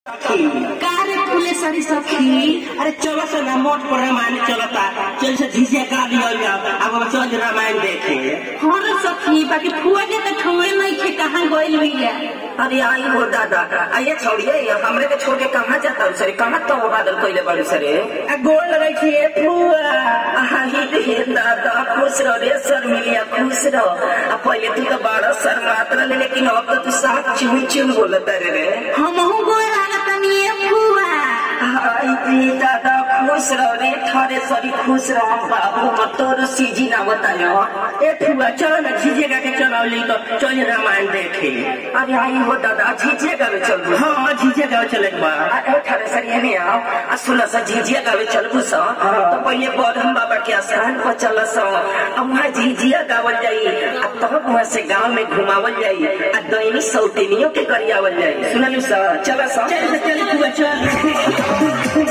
कारे फूले सरी सखी अरे चलो से ना मोट पर रामायण चलता चल से झिझिया का लिया जाओ अब हम चल रामायण देखे हाँ सखी बाकी फुआ के तो ठोए नहीं खे कहाँ गइल भैया अरे आई हो दादा आइए छोड़िए हमरे के छोड़ के कहाँ जाता सरे कहाँ तो बादल कोइले बाड़ू सरे आ गोल लगे छिए फुआ आही रे दादा खुश रहो रे सर मिलिया खुश रहो आ पहले तू तो बड़ा सर मात्र ले लेकिन अब तो तू साफ चुन चुन बोलत रे रे हमहू गोड़ लागतनी ए फुआ आई रे दादा खुश रहो रे थारे सरी खुश रहो हम बाबू मत तोर सीजी ना बतायो ए फुआ चलो ना झिझिया के चलावली तो चल रामायण देखे अरे आई हो दादा झिझिया गावे चल हाँ झिझिया का चले के बा अठारह सर ये नहीं आओ आ सुना सा झिझिया गावे चलबू सा तो पहले बौद्धम बाबा के आश्रम पर चल सा अब वहाँ झिझिया गावल जाई आ तब वहाँ से गांव में घुमावल जाई आ दैनी सौतेनियों के गरियावल जाई सुनलू सा चल सा चल से चल फुआ चल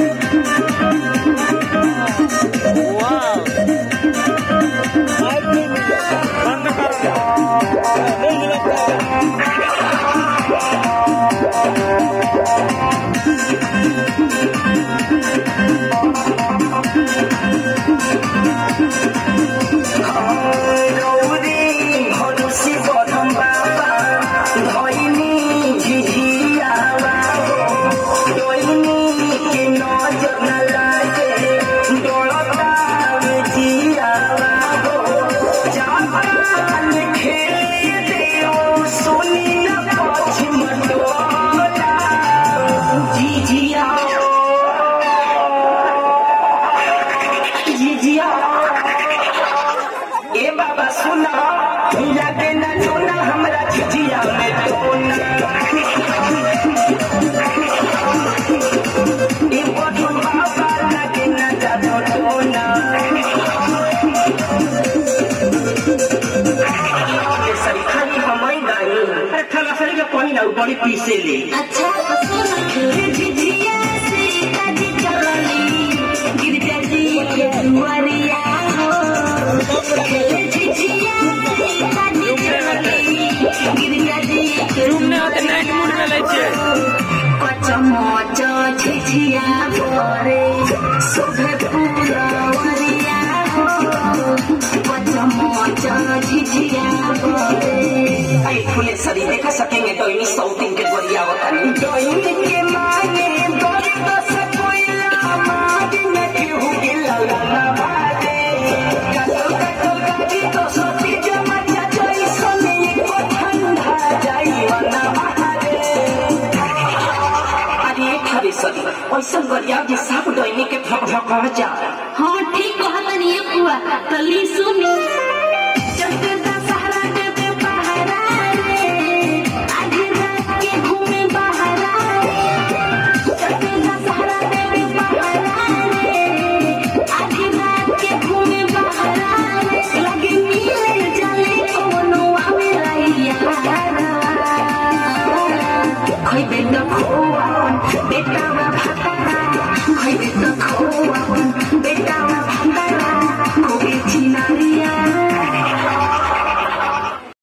रौदी भरुसी बौद्धम बाबा दैनी झिझिया दैनी के नजर न लागे डोलता में जिया जापान खेले देओ सुनी न पश्चिम डोला झिझिया झिझिया ए बाबा सुना लगे न चोना हमरा झिझिया में टोना ए बटन बाबा लगे न जादो टोना ए सरी खाली हमई गाई अरे थाला सरी के पानी ना बड़ी पीसे ले अच्छा तो सुन झिझिया से काजी चलली गिरजा जी के दुआरिया हो झिझिया से काजी चलली गिरजा जी के दुआरिया कचमच झिझिया भरे शोभे फुलवरिया हो कचमच झिझिया भरे आई फुले सरी देखा सकेंगे तो इन्हीं सौतिन के गोरिया वतनी दोइन के मांगे दर्द से कोयला मार न केहू के ललना भागे कटो कटो कटी तो सोती जमचा जोई सोने को ठंडा जाई वना बहारे अरे खरी सरी ऐसा गोरिया जे सब दोइनी के भक भक जा हाँ ठीक कहतन ये बुआ तली सुनी चलते दशहरा के पे पहरा रे आधी रात के घूमे बहरा रे चलते दशहरा के पे पहरा रे आधी रात के घूमे बहरा रे लगे मिले जले कोनो आवे रहिया खइबे न खोआ बेटा